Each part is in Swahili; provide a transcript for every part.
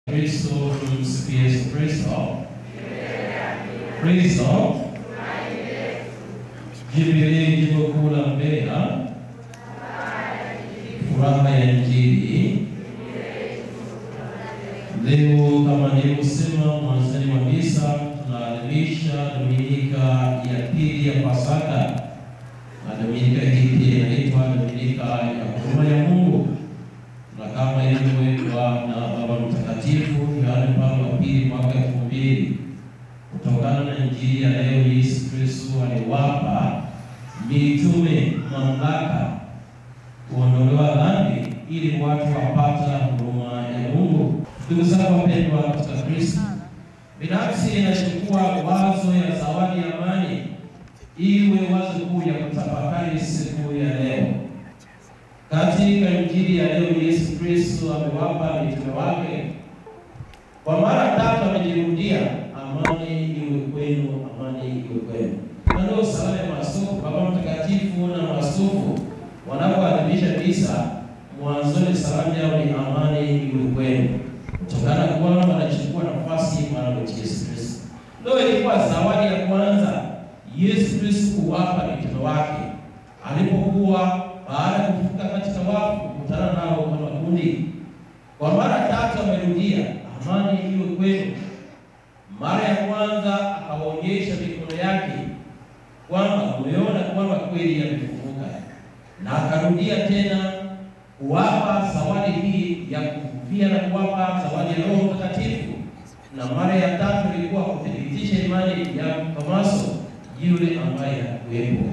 Kristo tumsifu Yesu Kristo. Kristo Jubilei jimbo kuu la Mbeya, furaha ya Injili. Leo kama nilivyosema mwanzoni mwa misa, tunaadhimisha Dominika ya pili ya Pasaka, na Dominika hii pia inaitwa Dominika ya huruma ya Mungu, na kama ilivyowekwa na Baba Mtakatifu Yohane Paulo wa pili mwaka elfu mbili kutokana na Injili ya leo, Yesu Kristo aliwapa mitume mamlaka kuondolewa dhambi ili watu wapata huruma ya Mungu. Ndugu zangu wapendwa katika Kristo, binafsi inachukua wazo ya zawadi ya amani iwe wazo kuu ya kutafakari siku ya leo. Katika Injili ya leo, Yesu Kristo amewapa mitume wake kwa mara tatu amejirudia, amani iwe kwenu, amani iwe kwenu. Na ndio sala ya maaskofu, Baba Mtakatifu na maaskofu wanapoadhimisha misa, mwanzoni salamu yao ni amani iwe kwenu, kutokana kwamba wanachukua nafasi Bwana wetu Yesu Kristo. Ndio ilikuwa zawadi ya kwanza Yesu Kristo kuwapa mitume wake alipokuwa baada ya kufuka katika wafu, kukutana nao kwa makundi. Kwa mara tatu amerudia amani iwe kwenu. Mara ya kwanza akawaonyesha mikono yake kwamba umeona kwamba kweli yamefufuka, na akarudia tena kuwapa zawadi hii ya kufufia na kuwapa zawadi ya Roho Mtakatifu, na mara ya tatu ilikuwa kuthibitisha imani ya Tomaso yule ambaye hakuwepo.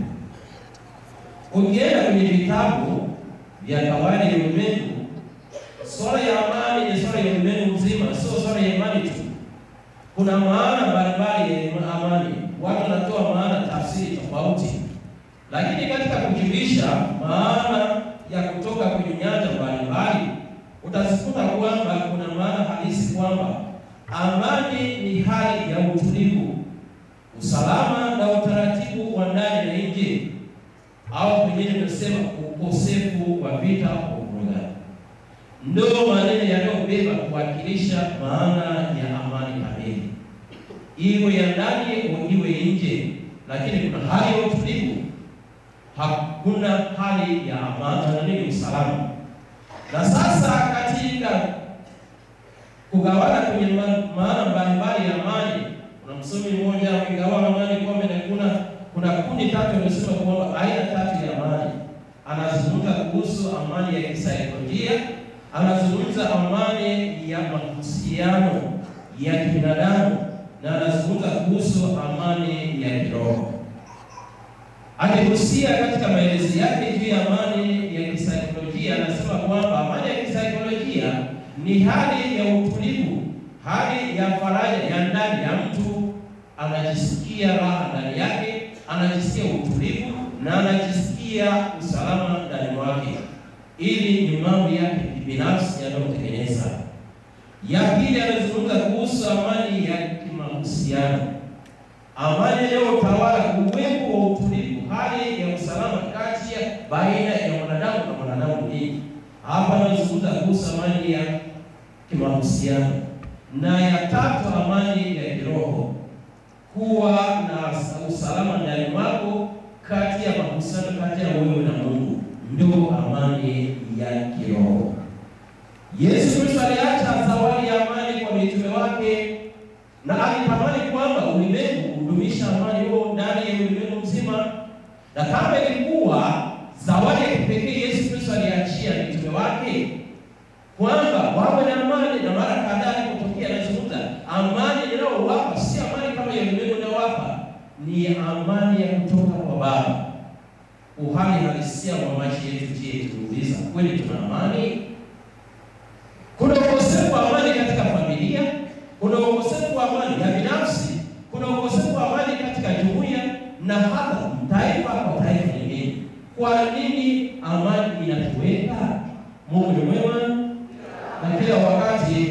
Ukienda kwenye vitabu vya kawaida ya ulimwengu, swala ya amani ni swala ya ulimwengu mzima, sio swala ya imani tu. Kuna maana mbalimbali ya amani, watu wanatoa maana tafsiri tofauti, lakini katika kujulisha maana ya kutoka kwenye nyanja mbalimbali utazikuta kwamba kuna maana halisi kwamba amani ni hali ya utulivu, usalama na utaratibu wa ndani na nje, au pengine tunasema ukosefu wa vita au mvurugano. Ndio maneno yanayobeba kuwakilisha maana ya amani kamili, iwe ya ndani au iwe nje, lakini kuna hali ya utulivu, hakuna hali ya amani na nini, usalama. Na sasa katika kugawana kwenye maana mbalimbali ya amani, kuna msomi mmoja akigawa amani kwamba kuna kuna kundi tatu amesema kwamba aina tatu ya amani. Anazungumza kuhusu amani ya kisaikolojia, anazungumza amani ya mahusiano ya kibinadamu, na anazungumza kuhusu amani ya kiroho. Akihusia katika maelezo yake juu ya amani ya kisaikolojia, anasema kwamba amani ya kisaikolojia ni hali ya utulivu, hali ya faraja ya ndani ya mtu, anajisikia raha ndani yake, anajisikia utulivu na anajisikia usalama ndani mwake. Ili ni mambo yake binafsi yanayotengeneza. Ya pili, anazungumza kuhusu amani ya kimahusiano, amani inayotawala uwepo wa utulivu, hali ya usalama kati ya baina ya mwanadamu na mwanadamu mwingine. Hapa anazungumza kuhusu amani ya kimahusiano, na ya tatu, amani ya kiroho, kuwa na usalama ndani mwako, kati ya mahusiano kati ya wewe na Mungu, ndio amani ya kiroho. Yesu Kristo aliacha zawadi ya amani kwa mitume wake, na alitamani kwamba ulimwengu hudumisha amani huo ndani ya ulimwengu mzima, na kama ilikuwa zawadi ya kipekee Yesu Kristo aliachia mitume wake kwamba wawe na amani, na mara kadhaa alipotokea anazungumza amani ninayowapa si amani kama ya ulimwengu inayowapa, ni amani ya kutoka kwa Baba. Uhali halisia wa maisha yetu, je, tuuliza kweli tuna amani? Kuna ukosefu wa amani katika familia, kuna ukosefu wa amani ya binafsi, kuna ukosefu wa amani katika jumuiya na hata taifa kwa taifa lingine. Kwa nini amani inatuweka? Mungu ni mwema na kila wakati,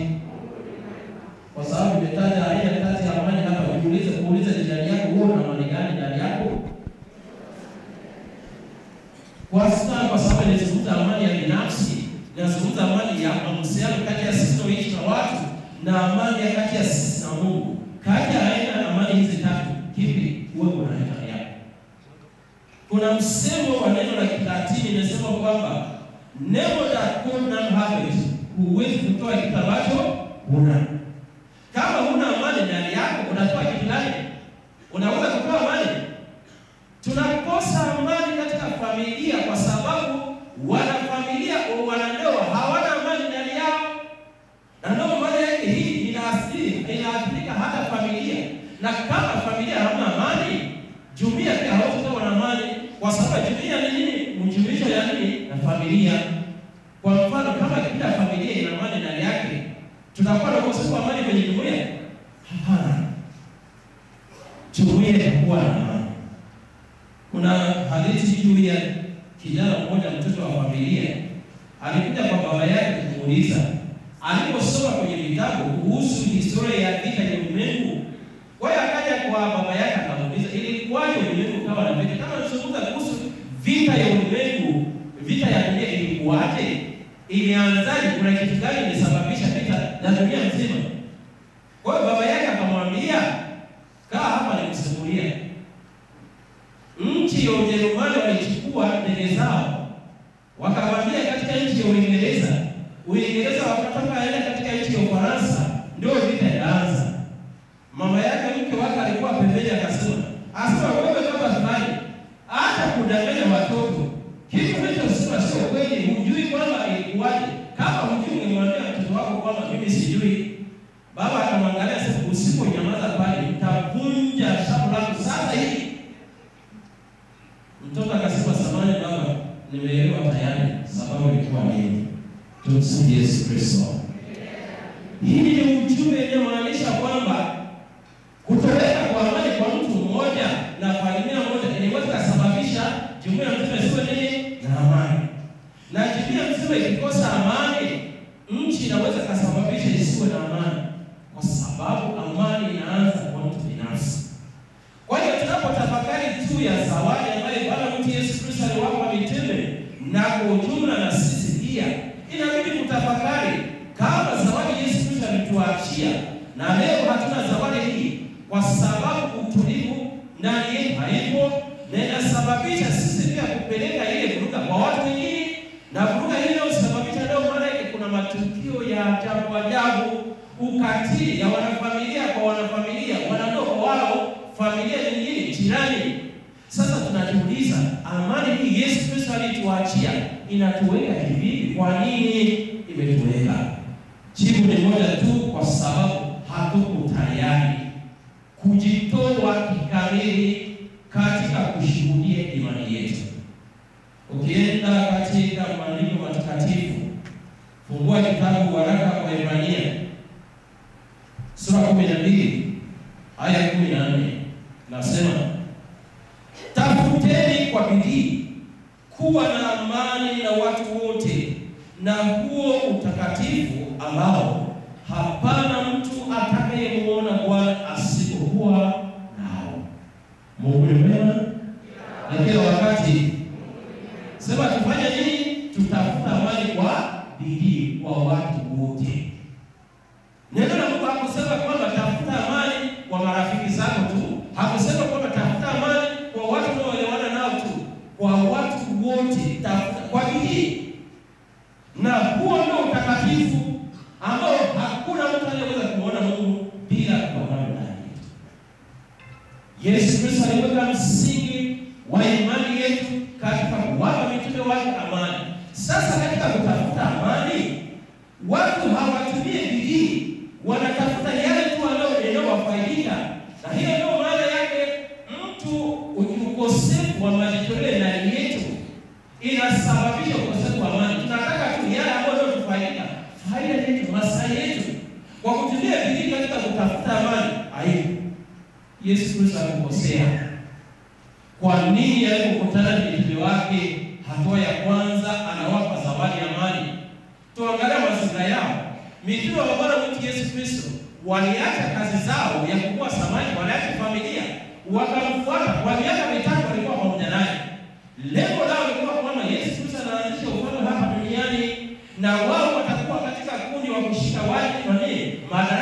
kwa sababu imetaja aina tatu ya amani hapa. Jiulize, kuuliza jirani yako, wewe una amani gani ndani yako? Kwa sababu kwa sababu inazungumza amani ya binafsi, na na amani ya kati ya sisi na Mungu. Kati ya aina ya amani hizi tatu, kipi uwe unaleta yako? Kuna msemo wa neno la Kilatini inasema kwamba never that could not have it, huwezi kutoa kitu ambacho huna. Kama huna amani ndani yako, unatoa kitu gani? Unaweza kutoa amani? Tunakosa amani katika familia kwa sababu wanafamilia wanandoa hawana amani ndani yao, na ndio maana yake hii inaathiri inaathirika hata familia. Na kama familia hamna amani, jumuiya pia hawezi kuwa na amani, kwa sababu jumuiya ni nini? Mjumuisho ya nini? Na familia. Kwa mfano, kama kila familia ina amani ndani yake, tutakuwa na ukosefu wa amani kwenye jumuiya? Hapana, jumuiya itakuwa na amani. Kuna hadithi juu ya kijana mmoja, mtoto wa familia, alikuja kwa baba yake kumuuliza, aliposoma kwenye vitabu kuhusu historia ya vita ya ulimwengu. Kwa hiyo akaja kwa baba yake akamuuliza, ilikuwaje ulimwengu kawa na vita? Kama tunazungumza kuhusu vita ya ulimwengu, vita ya dunia ilikuwaje? Ilianzaje? Kuna kitu gani ilisababisha vita ya dunia nzima? Kwa hiyo baba yake akamwambia, kaa hapa nikusimulia nchi ya Ujerumani walichukua ndege zao wakavamia katika nchi ya Uingereza. Uingereza wakatoka aenda katika nchi ya Ufaransa, ndio vita ikaanza. Mama yake mke wake alikuwa pembeni, akasema asema, wewe kama fulani, hata kudanganya watoto kitu hicho sema sio kweli, hujui kwamba ilikuwaje. Kama hujui, ungemwambia mtoto wako kwamba mimi sijui. Baba akamwangalia, sema, usiponyamaza pale nitavunja shavu lako sasa hivi. Mtoto akasema samani baba, nimeelewa tayari, sababu ilikuwa nini? Tumsifu Yesu Kristo. Hii ni ujumbe inayomaanisha kwamba kutoweka kwa amani kwa mtu mmoja na familia moja inaweza kusababisha jumuiya mzima isiwe nini na amani, na jumuiya mzima ikikosa amani, nchi inaweza kusababisha isiwe na amani, kwa sababu amani inaanza kwa mtu binafsi. Kwa hiyo tunapotafakari juu ya zawadi ambayo Bwana wetu Yesu Kristo aliwapa mitume na kwa ujumla na sisi pia, inabidi kutafakari kama zawadi Yesu Kristo alituachia, na leo hatuna zawadi hii kwa sababu utulivu ndani yetu haipo, na inasababisha sisi pia kupeleka ile vuruga kwa watu wengine, na vuruga hiyo husababisha, ndio maana yake kuna matukio ya ajabu ajabu, ukatili ya wanafamilia kwa wanafamilia, wanandoa kwa wao familia nyingine jirani. Sasa tunajiuliza, amani hii Yesu Kristo alituachia inatuweka kivipi? Kwa nini imetuweka? Jibu ni moja tu, kwa sababu hatuko tayari kujitoa kikamili katika kushuhudia imani yetu. Ukienda katika maandiko matakatifu, fungua kitabu waraka kwa Ibrania sura kumi na mbili aya kumi na nne nasema tafuteni kwa bidii kuwa na amani na watu wote na huo utakatifu ambao hapana mtu atakayemuona Bwana asipokuwa nao. Mungu ni mwema na kila wakati. Sema tufanye nini? Tutafuta amani kwa bidii kwa watu wote. Neno la Mungu hakusema kwamba tafuta amani kwa marafiki zako tu, hakusema kwamba tafuta amani kwa watu unaoelewana nao tu, kwa watu wote tafuta kwa bidii, na huo ndio utakatifu ambao hakuna mtu anayeweza kuona Mungu bila kuona ndani yetu. Yesu Kristo aliweka msingi wa imani yetu katika kuwapa mitume wake amani. Sasa katika kutafuta amani, watu hawatumie bidii wanatafuta yale tu yanayowafaidika, na hiyo ndio maana yake mtu ukosefu wa majitoleo ndani yetu inasababisha ukosefu wa amani. Tunataka tu yale ambayo yanatufaidika, faida yetu, maslahi yetu, kwa kutumia bidii katika kutafuta amani. Aibu, Yesu Kristo alikosea. Kwa nini alipokutana na mitume wake, hatua ya kwanza anawapa zawadi ya amani? Tuangalia mazingira yao. Mitume wa Bwana wetu Yesu Kristo waliacha kazi zao ya kuvua samaki, waliacha familia, wakamfuata. Kwa miaka mitatu walikuwa pamoja naye. Lengo lao lilikuwa kwamba Yesu Kristo anaanzisha ufalme hapa duniani, na wao watakuwa katika kundi wa kushika wale nani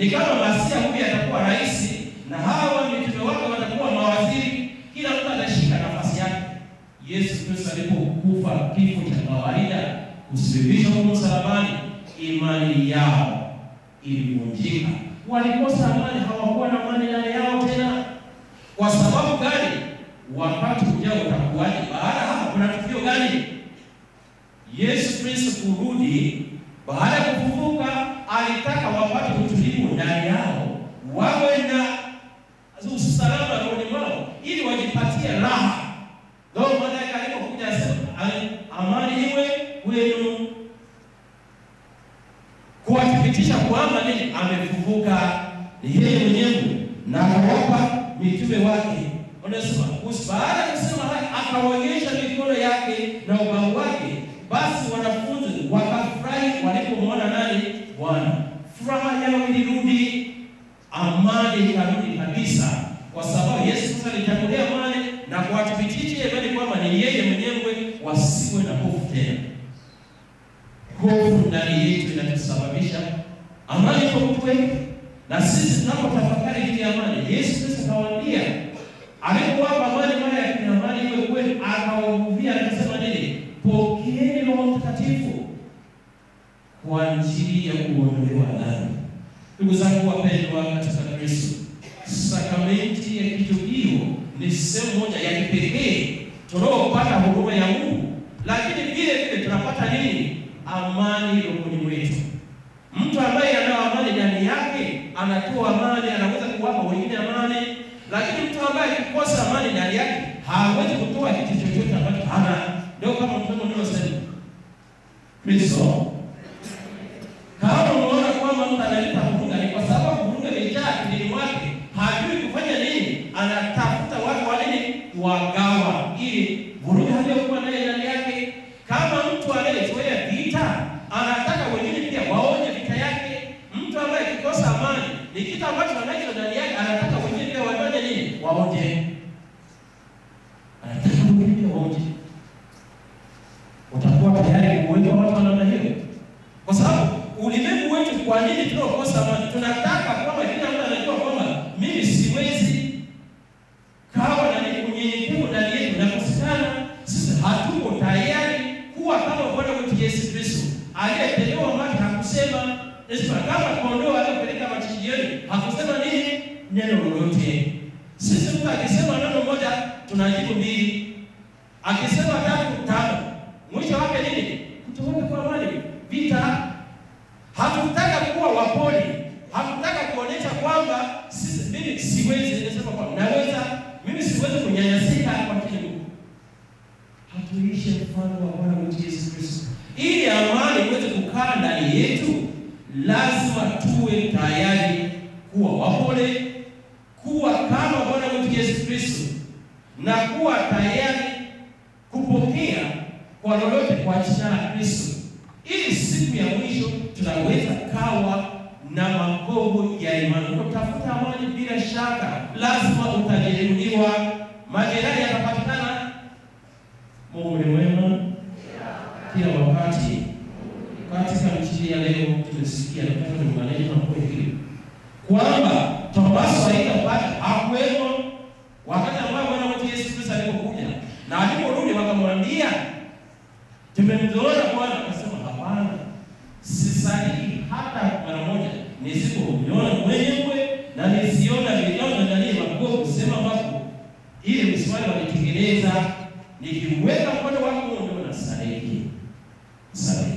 ni kama Masia huyu atakuwa rais na hawa mitume wake watakuwa mawaziri, kila mtu atashika nafasi yake. Yesu Kristo alipokufa kifo cha kawaida kusulubishwa kwa msalabani, imani yao ilivunjika. Walikosa amani, hawakuwa na amani ndani yao tena. Kwa sababu gani? Wakati ujao utakuwaje? Baada hapa kuna tukio gani? Yesu Kristo kurudi baada ya kufufuka, alitaka wapate utulivu ndani yao, wawe na usalama rohoni mwao, ili wajipatie raha. Ndio maana yake alipokuja asema amani iwe kwenu, kuwathibitisha kwamba nini, amefufuka ni yeye mwenyewe, na akawapa mitume wake. Unasema baada ya kusema haya, akaonyesha mikono yake na ubavu wake. Basi wanafunzi wakafurahi walipomwona nani? Bwana. Furaha yao ilirudi, amani ikarudi kabisa, kwa sababu Yesu Kristo alitangulia amani na kuwathibitisha imani kwamba ni yeye mwenyewe, wasiwe na hofu tena. Hofu ndani yetu inatusababisha amani kwa mtu wetu, na sisi tunapotafakari juu ya amani, Yesu Kristo akawaambia alipowapa amani mara ya amani iwe kwenu, akawaambia akasema nini? Pokeeni Roho Mtakatifu kwa ajili ya kuondolewa dhambi. Ndugu zangu wapendwa katika Kristo, sakramenti ya kitubio ni sehemu moja ya kipekee tunaopata huduma ya Mungu, lakini vile vile tunapata nini? Amani rohoni mwetu. Mtu ambaye ana amani ndani yake anatoa amani, anaweza kuwapa wengine amani, lakini mtu ambaye akikosa amani ndani yake hawezi kutoa kitu chochote ambacho hana. Ndio kama mfano unaosema Kristo, kama unaona kwamba mtu analeta vuruga, ni kwa sababu vuruga imejaa akilini mwake, hajui kufanya nini, anatafuta watu wa nini, wagawa, ili vuruga aliyokuwa naye ndani yake. Kama mtu anayezoea vita, anataka wengine pia waone vita yake. Mtu ambaye akikosa amani, ni kitu ambacho anacho ndani yake, anataka wengine pia waone nini, waonje, anataka wengine pia waonje utakuwa tayari kuweka watu wa namna hiyo? Kwa sababu ulimwengu wetu, kwa nini tunaokosa amani? Tunataka kwamba kila mtu anajua kwamba mimi siwezi kawa na unyenyekevu ndani yetu nakosekana. Sisi hatuko tayari kuwa kama Bwana wetu Yesu Kristo aliyetolewa maji, hakusema Esma kama kondoo aliyopeleka machinjioni, hakusema nini neno lolote. Sisi mtu akisema neno moja tunajibu mbili, akisema tatu tano mwisho wake nini? Kutoweka kwa amani, vita. Hatutaka kuwa wapoli, hatutaka kuonyesha kwamba sisi, mimi siwezi, nasema kwamba naweza, mimi siwezi kunyanyasika kwa kile Mungu. Hatuishi mfano wa Bwana wetu Yesu Kristo. Ili amani iweze kukaa ndani yetu, lazima tuwe tayari kuwa wapole, kuwa kama Bwana wetu Yesu Kristo na kuwa tayari kupokea kwa lolote kwa jina la Kristo, ili siku ya mwisho tunaweza kawa na magogo ya imani. Utafuta amani, bila shaka lazima utajeruhiwa, majeraha yatapatikana. Mungu ni mwema kila wakati. Katika mchini ya leo tumesikia nataka tumanene mambo hili kwamba Tomaso haitapata hakuwemo wakati ambao Bwana wetu Yesu Kristo alipokuja na aliporudi wakamwambia tumemzoona Bwana. Akasema hapana, sisadiki hata mara moja nisipomwona mwenyewe na nisiona vidonda ndani ya magogo kusema ambapo ili mswali walitengeneza nikiweka mkono wako ndio nasadiki sadiki.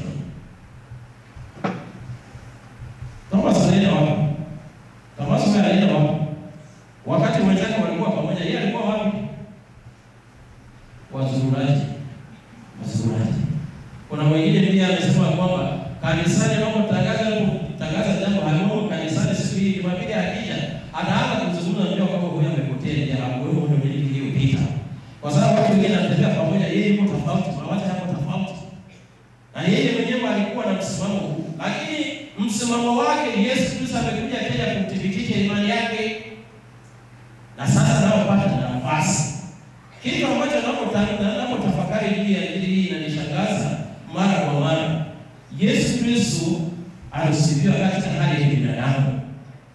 Tomaso alienda wapi? Tomaso alienda wapi? Wakati wenzake walikuwa pamoja, yeye alikuwa wapi? Wazururaji, wazururaji. Kuna mwingine pia amesema kwamba kanisani anapotangaza tangaza jambo halimo kanisani siku hii Jumapili akija anaanza kuzungumza ndio kwamba huyo amepotea ndio hapo ndio miliki hiyo pita. Kwa sababu watu wengine wanatembea pamoja, yeye yuko tofauti, mawazo yako tofauti. Na yeye mwenyewe alikuwa na msimamo huu. Lakini msimamo wake Yesu Kristo amekuja tena kuthibitisha imani yake. Na sasa naopata nafasi. Kitu ambacho napotafakari juu ya injili hii inanishangaza mara kwa mara. Yesu Kristo alisifiwa katika hali ya binadamu,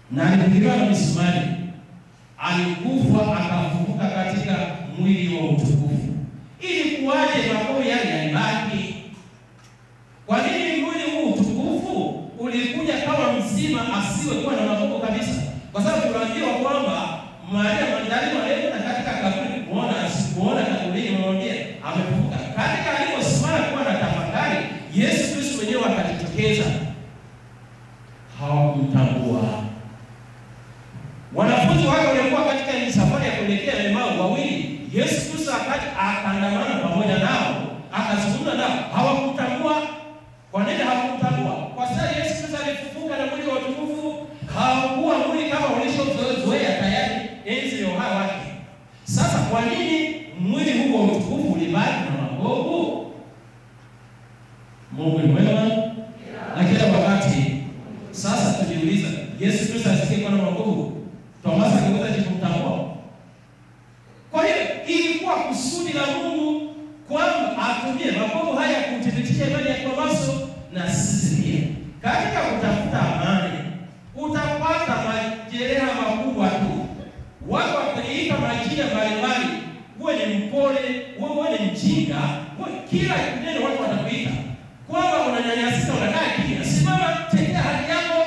na alipigiliwa na misumari, alikufa akafufuka katika mwili wa utukufu. Ili kuwaje makovu yale yalibaki? Kwa nini mwili huu utukufu ulikuja kama mzima, asiwe kuwa na makovu kabisa? Kwa sababu tunaambiwa kwamba Maria Magdalena alienda katika kaburi kuona, asikuona kaburini, mwambie amefufuka. Katika aliposimama kuwa na tafakari, Yesu Kristo mwenyewe akajitokeza, hawakumtambua. Wanafunzi wake waliokuwa katika ile safari ya kuelekea Emau wawili, Yesu Kristo akaja akaandamana pamoja nao, akazungumza nao, hawakumtambua. Kwa nini hawakumtambua? Kwa sababu Yesu Kristo alifufuka na mwili wa utukufu, hawakuwa mwili kama walishozoea tayari enzi ya uhai wake. Sasa kwa nini mwili huu wa utukufu ulibaki na makovu? Mungu ni mwema na kila wakati. Sasa tujiuliza, Yesu Kristo asikie kuwa na makovu, Tomaso angeweza kumtambua? Kwa hiyo ilikuwa kusudi la Mungu kwamba atumie makovu haya kuthibitisha imani ya Tomaso na sisi pia. Katika kutafuta amani utapata majeraha makubwa tu. Watu wakiliita majina mbalimbali, uwe ni mpole, uwe ni mjinga, uwe kila neno watu watakuita kwamba unanyanyasika, unakaa kimya. Simama, tetea haki yako,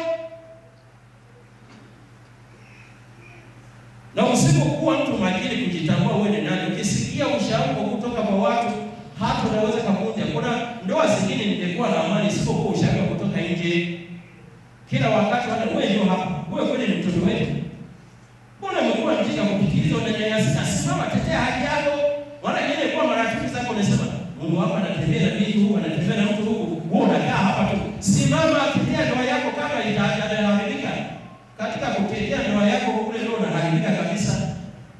na usipokuwa mtu makini kujitambua wewe ni nani, ukisikia ushauri kutoka kwa watu, hata unaweza kuvunja. Kuna ndoa zingine ningekuwa na amani isipokuwa ushauri kutoka nje kila wakati. Hata wewe ndio hapa, wewe kweli ni mtoto wetu Mbona umekuwa mjinga kufikiriza unanyanyasika? Simama, tetea haki yako. Wala yeye kwa marafiki zako unasema Mungu wako anatembea na mimi huko, anatembea na mtu huko. Wewe unakaa hapa tu. Simama, tetea ndoa yako kama itaharibika. Katika kutetea ndoa yako kule ndio unaharibika kabisa.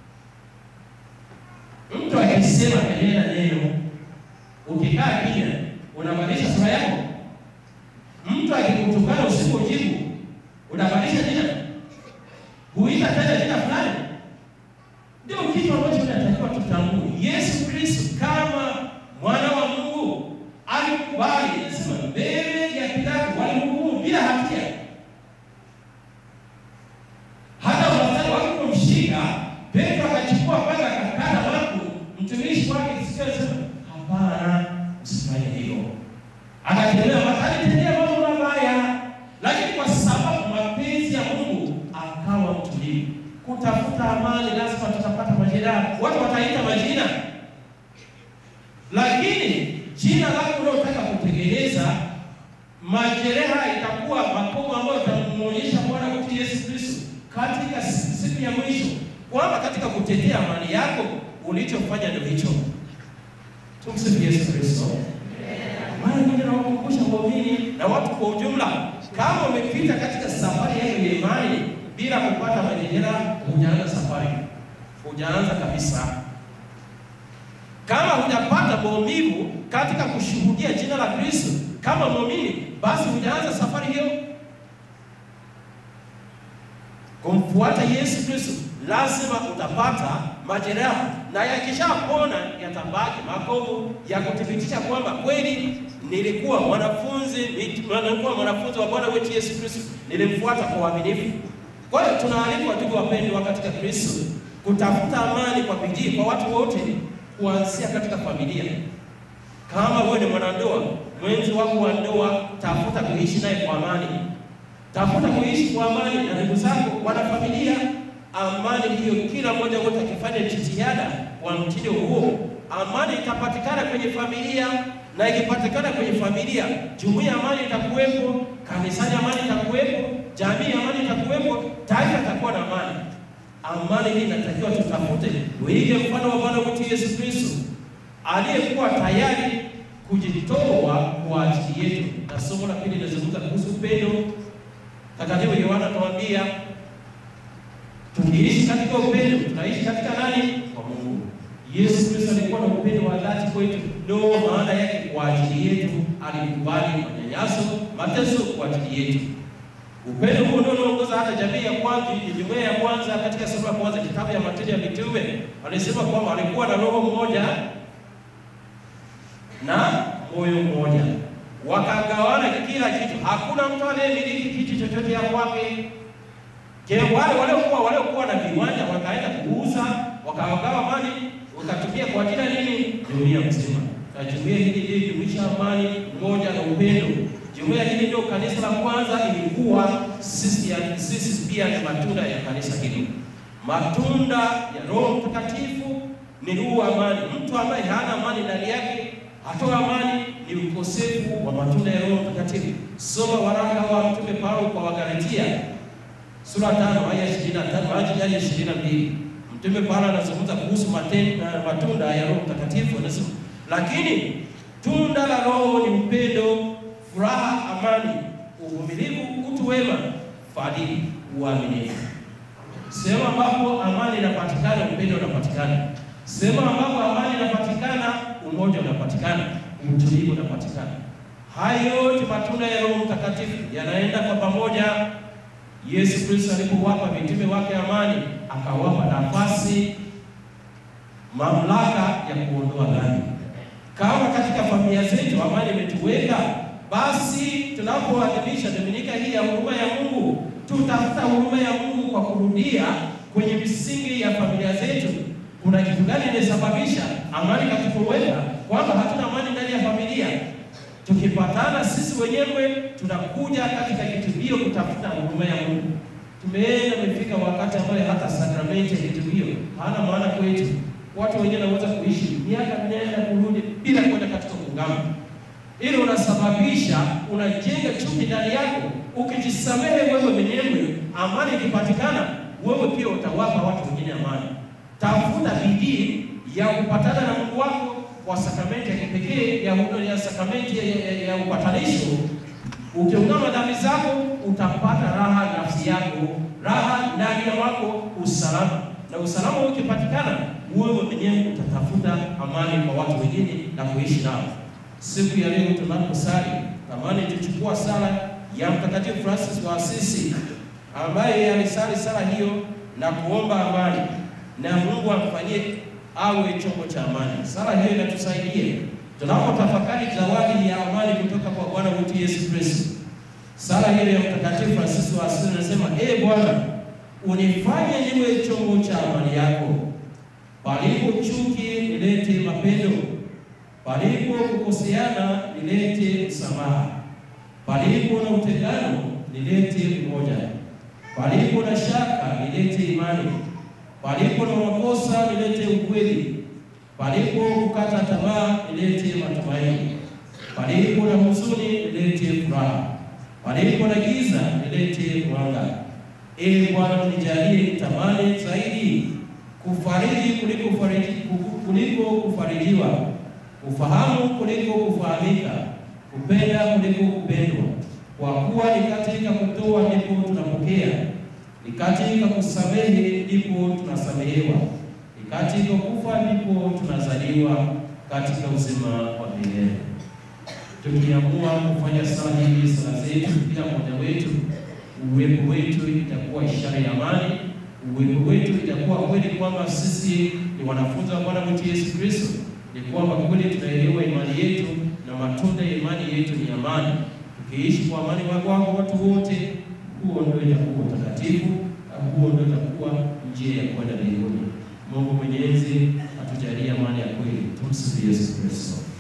Mtu akisema kanena neno, ukikaa kimya, unabadilisha sura yako. Mtu akikutukana usipojibu, unabadilisha jina huita tena jina fulani. Ndio kitu ambacho tunatakiwa tutambue. Yesu Kristo kama mwana wa Mungu alikubali, nasema mbele ya Pilato walimhukumu bila hatia. Hata wazee walipomshika Petro akachukua panga akakata waku mtumishi wake sikio, sema hapana, usifanye hivyo. Akatembea alitendea mambo mabaya, lakini kwa sababu mapenzi ya Mungu akawa mtulivu. Kutafuta amani, lazima tutapata majeraha, watu wataita majina, lakini jina lako unaotaka kutengeneza majeraha itakuwa makovu ambayo itamuonyesha Bwana wetu Yesu Kristo katika siku ya mwisho, kwamba katika kutetea amani yako ulichofanya ndio hicho. Tumsifu Yesu Kristo. Mara nyingi nawakumbusha waumini na watu kwa ujumla, kama umepita katika safari yako ya imani bila kupata majeraha, hujaanza safari, hujaanza kabisa. Kama hujapata maumivu katika kushuhudia jina la Kristo kama muumini, basi hujaanza safari hiyo. Kumfuata Yesu Kristo lazima utapata majeraha, na yakishapona yatabaki makovu ya kuthibitisha kwamba kweli nilikuwa mwanafunzi, nilikuwa mwanafunzi wa Bwana wetu Yesu Kristo, nilimfuata kwa uaminifu. Kwa hiyo tunaalikwa ndugu wapendwa katika Kristo kutafuta amani kwa bidii kwa watu wote, kuanzia katika familia. Kama wewe ni mwanandoa, mwenzi wako wa ndoa, tafuta kuishi naye kwa amani, tafuta kuishi kwa amani na ndugu zako, wana familia. Amani hiyo, kila mmoja wote akifanya jitihada kwa mtindo huo, amani itapatikana kwenye familia, na ikipatikana kwenye familia, jumuiya amani itakuwepo, kanisani amani itakuwepo, jamii amani itakuwepo, taifa itakuwa na amani. Amani hii inatakiwa tutafute, uige mfano wa Bwana wetu Yesu Kristo aliyekuwa tayari kujitoa kwa ajili yetu. Na somo la pili linazungumza kuhusu upendo. Takatifu Yohana anatuambia tukiishi katika upendo, tunaishi katika nani? Kwa Mungu. Yesu Kristo alikuwa na upendo wa dhati kwetu, ndio maana yake kwa ajili yetu alikubali manyanyaso, mateso kwa ajili yetu. Upendo huo ndio unaongoza hata jamii ya kwanza, jumuiya ya kwanza. Katika sura ya kwanza kitabu ya Matendo ya Mitume alisema kwamba walikuwa na roho mmoja na moyo mmoja, wakagawana kila kitu. Hakuna mtu anayemiliki kitu chochote ya kwake, Je, wale waliokuwa waliokuwa na viwanja wakaenda kuuza wakawagawa mali wakatumia kwa ajili ya nini? Jumuiya mzima. Na jumuiya hili ilijumuisha amani, umoja na upendo. Jumuiya hili ndio kanisa la kwanza ilikuwa sisi, ya- sisi pia ni matunda ya kanisa hili. Matunda ya Roho Mtakatifu ni huu amani. Mtu ambaye hana amani ndani yake hatoa amani, ni ukosefu wa matunda ya Roho Mtakatifu. Soma waraka wa Mtume Paulo kwa Wagalatia sura tano aya ishirini na tano hadi ishirini na mbili. Mtume Paulo anazungumza kuhusu maten- uh, matunda ya Roho Mtakatifu, anasema lakini tunda la Roho ni upendo, furaha, amani, uvumilivu, utu wema, fadhili, uaminifu. Sehemu ambapo amani inapatikana, upendo unapatikana. Sehemu ambapo amani inapatikana, umoja unapatikana, utulivu unapatikana. Hayo yote matunda ya Roho Mtakatifu yanaenda kwa pamoja. Yesu Kristo alipowapa mitume wake amani, akawapa nafasi, mamlaka ya kuondoa dhambi. Kama katika familia zetu amani imetuweka, basi tunapoadhimisha Dominika hii ya huruma ya Mungu, tutafuta huruma ya Mungu kwa kurudia kwenye misingi ya familia zetu. Kuna kitu gani inasababisha amani katukoweka, kwamba hatuna amani ndani ya familia? Tukipatana sisi wenyewe tunakuja katika kitubio kutafuta huruma ya Mungu. Tumeenda imefika wakati ambayo hata sakramenti ya kitubio hana maana kwetu. Watu wengine wanaweza kuishi miaka minenda kurudi bila kwenda katika kuungama. Ili unasababisha unajenga chuki ndani yako. Ukijisamehe wewe mwenyewe, amani ikipatikana, wewe pia utawapa watu wengine amani. Tafuta bidii ya kupatana na Mungu wako kwa sakramenti ya kipekee ya huduma ya sakramenti ya, ya, ya upatanisho. Ukiungama dhambi zako utapata raha nafsi yako, raha ndani ya wako, usalama. Na usalama ukipatikana, wewe mwenyewe utatafuta amani kwa watu wengine na kuishi nao. Siku ya leo tunaposali, tamani tuchukua sala ya Mtakatifu Francis wa Asisi ambaye alisali sala hiyo na kuomba amani na Mungu amfanyie awe chombo cha amani. Sala hiyo inatusaidia tunapotafakari zawadi ya amani kutoka kwa Bwana wetu Yesu Kristo. Sala hiyo ya Mtakatifu Francis wa Asisi inasema, ee Bwana, unifanye niwe chombo cha amani yako. Palipo chuki nilete mapendo, palipo kukoseana nilete msamaha, palipo na utengano nilete umoja, palipo na shaka nilete imani, palipo na makosa nilete ukweli, palipo kukata tamaa nilete matumaini, palipo na huzuni nilete furaha, palipo na giza nilete mwanga. Ee Bwana, unijalie tamani zaidi kufariji kuliko kufariji, kuliko kufarijiwa, kufahamu kuliko kufahamika, kupenda kuliko kupendwa. Kwa kuwa ni katika kutoa ndipo tunapokea, ni katika kusamehe ndipo tunasamehewa, ni katika kufa ndipo tunazaliwa katika uzima wa milele. Tukiamua kufanya sala hizi, sala zetu, kila mmoja wetu uwepo wetu itakuwa ishara ya amani. Uwepo wetu itakuwa kweli kwamba sisi ni wanafunzi wa Bwana wetu Yesu Kristo, ni kwamba kweli tunaelewa imani yetu na matunda ya imani yetu ni amani. Tukiishi kwa amani wako watu wote, huo ndio itakuwa utakatifu, na huo ndio itakuwa njia ya kwenda mbinguni. Mungu Mwenyezi atujalie amani ya kweli. Tumsifu Yesu Kristo.